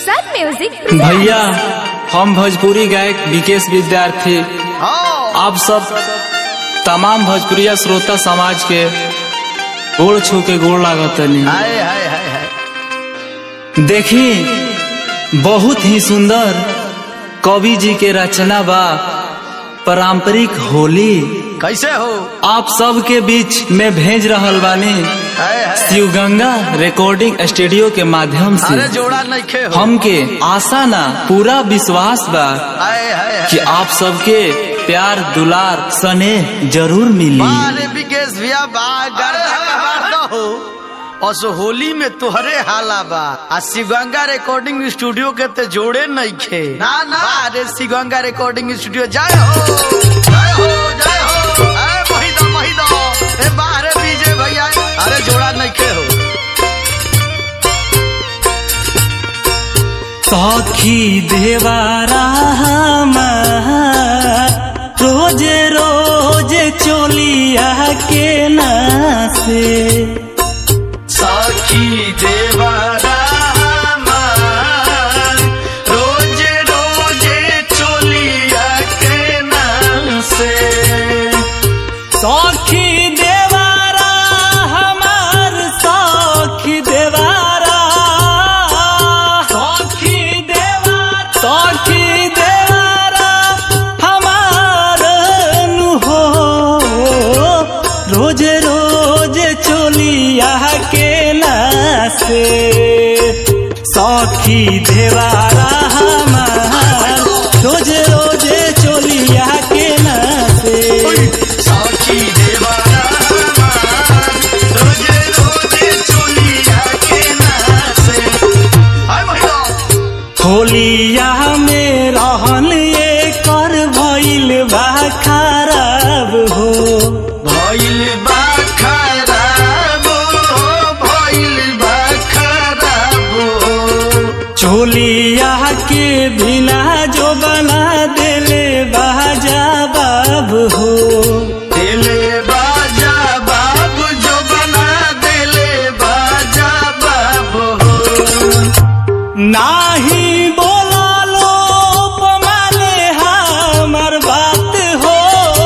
Sun Music भैया हम भोजपुरी गायक विकेश विद्यार्थी आप सब तमाम भोजपुरिया श्रोता समाज के गोड़ छू के गोड़ लागतनी हाय हाय हाय हाय देखी बहुत ही सुंदर कवि जी के रचना बा पारंपरिक होली कैसे हो आप सब के बीच में भेज रहल बानी हाय हाय शिव गंगा रिकॉर्डिंग स्टूडियो के माध्यम अरे से जोड़ा नहीं खे हो हमके आशा ना पूरा विश्वास बा हाय हाय हाय कि आप सबके प्यार दुलार स्नेह जरूर मिली बारे विकेश भैया बा गर्दा कबार न हो और होली में तोहरे हाला बा आ शिवगंगा रिकॉर्डिंग स्टूडियो के ते जोड़े नहीं खे ना ना अरे शिवगंगा रिकॉर्डिंग स्टूडियो जय हो जय हो जय हो ए महिदा महिदा ए बाहरे विजय भैया अरे जोड़ा नहीं खे हो सखी देवारा रोज रोज चोलिया के नासे सखी देवरा रोज रोज चोलिया के नाम से सखी देवारा हमार सखी देवारा सखी देवारा सखी देवारा हमार नु हो रोज रोज चोलिया के नासे सखी देवारा हमार रोज रोज चोलिया के नासे सखी देवरा रोज रोज चोलिया के नाम से हाय महिला होलिया में रहन ये कर भइल बा खराब हो भइल बा खराब भइल बा खराब चोलिया के बिना जो बना देले बाजा बाब हो दिले बाजा बाबू जो बना दिले बाजा बाबू नाही बोला लो माने हमर बात हो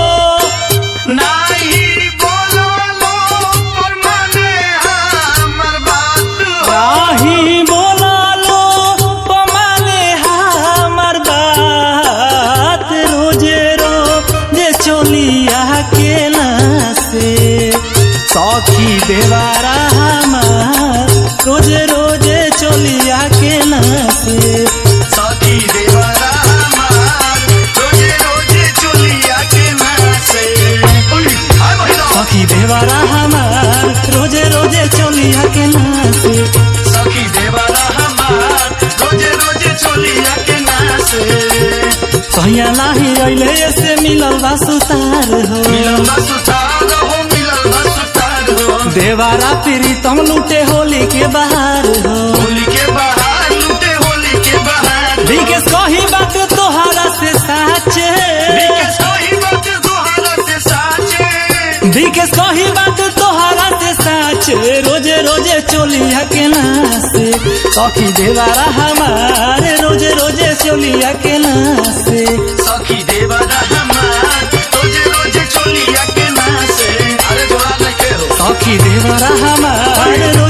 नाही बोलो लो पर माने हमर बात नाही बोला लो माने हमर बात रोजे रोजे चोलिया के नासे सखी देवारा हमार रोजे रोजे चोलिया के नासे सखी देवरा हमार रोजे रोजे चुलिया के नासे उई, हाय महिला सखी देवारा हमार रोजे रोजे चोलिया के नासे सखी देवरा हमार रोजे रोजे चुलिया के नासे सहिया नाही अइले से मिलल बा सुतार हो मिलल बा सुतार हो मिलल बा सुतार हो देवारा प्रीतम लूटे होली के बाहर हो होली के बाहर लूटे होली के बाहर विकेश कही बात तोहारा से साचे विकेश कोई बात दोहारा से साचे विकेश कही बात तोहारा से साचे रोजे रोजे चोलिया के नासे सखी देवारा हमारे रोजे रोजे चोलिया के नासे सखी देवरा हमार रोजे रोजे चोलिया के नासे अरे जोड़ा नहीं के हो सखी देवारा हमारे रोजे